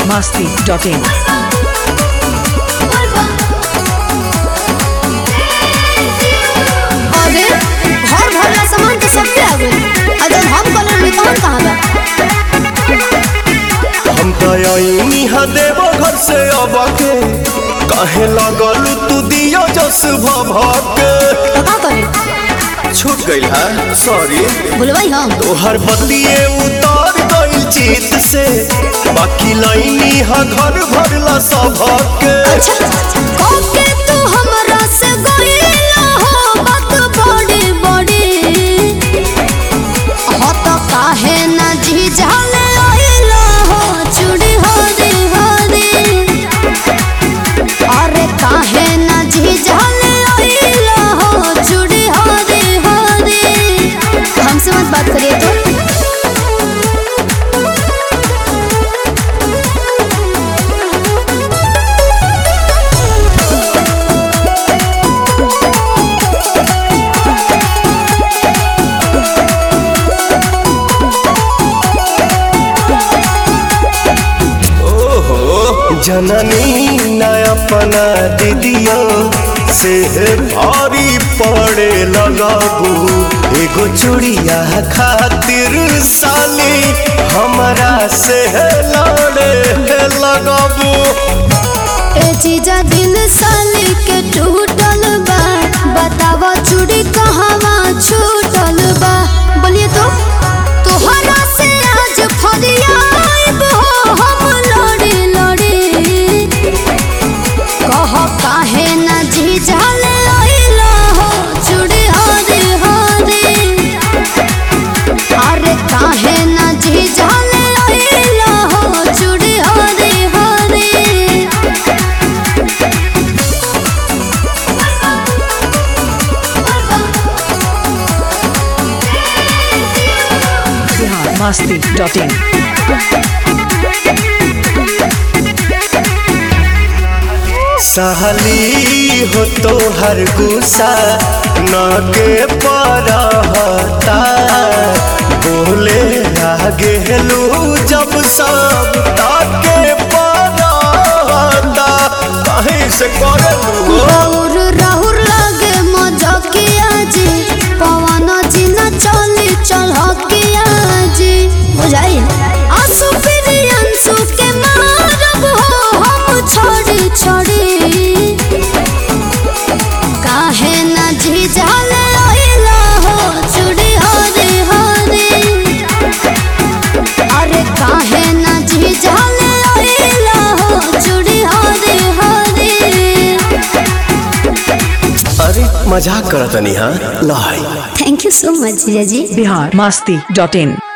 masti.in. अरे घर भरला सामान तो सबके आ गइल आ जब हम कलर में तहन कहाँ बा हम तयनी हा देव घर से अब के कहे लगल तू दियो जस भभके तो का करे छूट गइल हा सॉरी बोलवाई हम तोहर बतिए उतर गइल चित से बाकी लाइनी हा घर भरला सबके अच्छा ओके तू हमरा से गइला हो बात बड़ी बड़ी हो तो काहे ना झिझले आइला हो चूड़ी हो रे हो रे अरे काहे ना झिझले आइला हो चूड़ी हो रे हो रे हमसे मत बात करिए तो ओहो जननी न अपना दीदियो से भारी पड़े लगाबू एगो चूड़िया खातिर साली हमरा से लड़े लगाबू ए चीजा दिल साली के टूटल बा बतावा चूड़ी कहवा छूटल बा बोलिए तो तोहरा से आज फरियाब हो हम लड़ी लड़ी कह काहे ना झिझले आइला हो चूड़ी हरे हरे अरे काहे ना झिझले आइला हो चूड़ी हरे हरे Bihar masti.in. सहली हो तो हर गुस्सा न के परहता बोले आगे लू जब सब ताके परहता कहीं से करे लू राहुर राहुर लागे मजकिया जी पवन जी न चली चलकिया जी बुझाई आंसू फिर अंसू के मारब हो हम छोड़ी छोड़ी काहे न झिझले आइला हो चूड़ी हरे हरे अरे काहे न झिझले आइला हो चूड़ी हरे हरे अरे मजाक करतनी हाँ लाई थैंक यू सो मच जीजा जी Bihar masti.in.